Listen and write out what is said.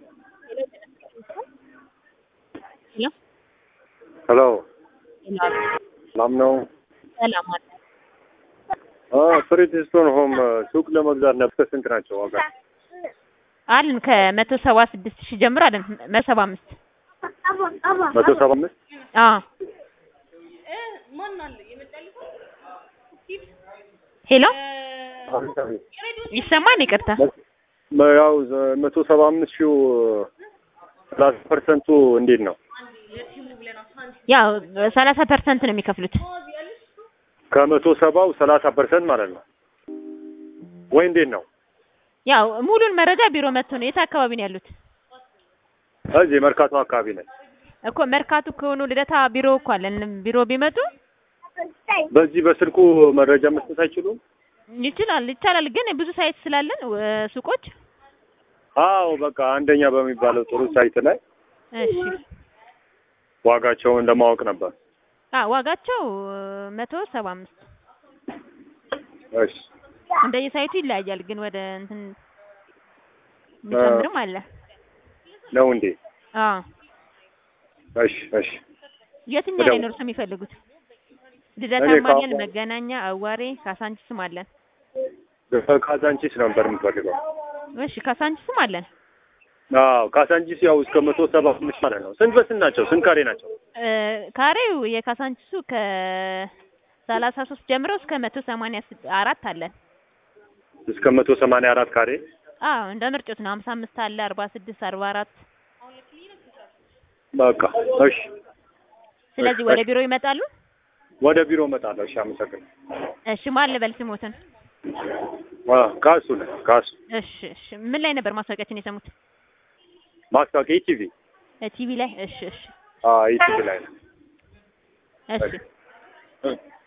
ሄሎ ሄሎ ሄሎ ሰላም ነው? ሰላም አለ። ፍሪት ስቶን ሆም ሱቅ ለመግዛት ነበር። ስንት ናቸው ዋጋ? አለን ከመቶ ሰባ ስድስት ሺህ ጀምሮ አለን መቶ ሰባ አምስት መቶ ሰባ አምስት አዎ ሄሎ ይሰማል? ይቅርታ ያው መቶ ሰባ አምስት ሺው ሰላሳ ፐርሰንቱ እንዴት ነው? ያው ሰላሳ ፐርሰንት ነው የሚከፍሉት። ከመቶ ሰባው ሰላሳ ፐርሰንት ማለት ነው ወይ እንዴት ነው? ያው ሙሉን መረጃ ቢሮ መጥቶ ነው። የት አካባቢ ነው ያሉት? እዚህ መርካቶ አካባቢ ነን። እኮ መርካቶ ከሆኑ ልደታ ቢሮ እኮ አለን። ቢሮ ቢመጡ በዚህ በስልኩ መረጃ መስጠት አይችሉም? ይችላል ይቻላል። ግን ብዙ ሳይት ስላለን እ ሱቆች አዎ በቃ አንደኛ በሚባለው ጥሩ ሳይት ላይ እሺ ዋጋቸውን ለማወቅ ነበር። አ ዋጋቸው መቶ ሰባ አምስት እሺ እንደየሳይቱ ይለያያል። ግን ወደ እንትን የሚጨምርም አለ። ነው እንዴ? አዎ እሺ እሺ የትኛው ላይ ነው እርሶ የሚፈልጉት? ልደታ እኔ አለን፣ ካሁን- መገናኛ፣ አዋሬ፣ ካሳንቺስም አለን። ካዛንቺስ ነበር የምፈልገው። እሺ ካሳንቺስም አለን። አዎ ካሳንቺስ ያው እስከ መቶ ሰባ አምስት ማለት ነው። ስንት በስንት ናቸው? ስንት ካሬ ናቸው? እ ካሬው የካሳንቺሱ ከሰላሳ ሶስት ጀምሮ እስከ መቶ ሰማንያ ስድ- አራት አለን። እስከ መቶ ሰማንያ አራት ካሬ አዎ እንደ ምርጫት ነው። ሀምሳ አምስት አለ፣ አርባ ስድስት አርባ አራት በቃ እሺ። ስለዚህ ወደ ቢሮ ይመጣሉ። ወደ ቢሮ እመጣለሁ። እሺ አመሰግናለሁ። እሺ ማን ልበል ስሞትን? አ ካሱ ነህ ካሱ እሺ እሺ ምን ላይ ነበር ማስታወቂያችን የሰሙት? ማስታወቂያ ኢቲቪ ቲቪ ላይ። እሺ እሺ አ ኢቲቪ ላይ ነው። እሺ እ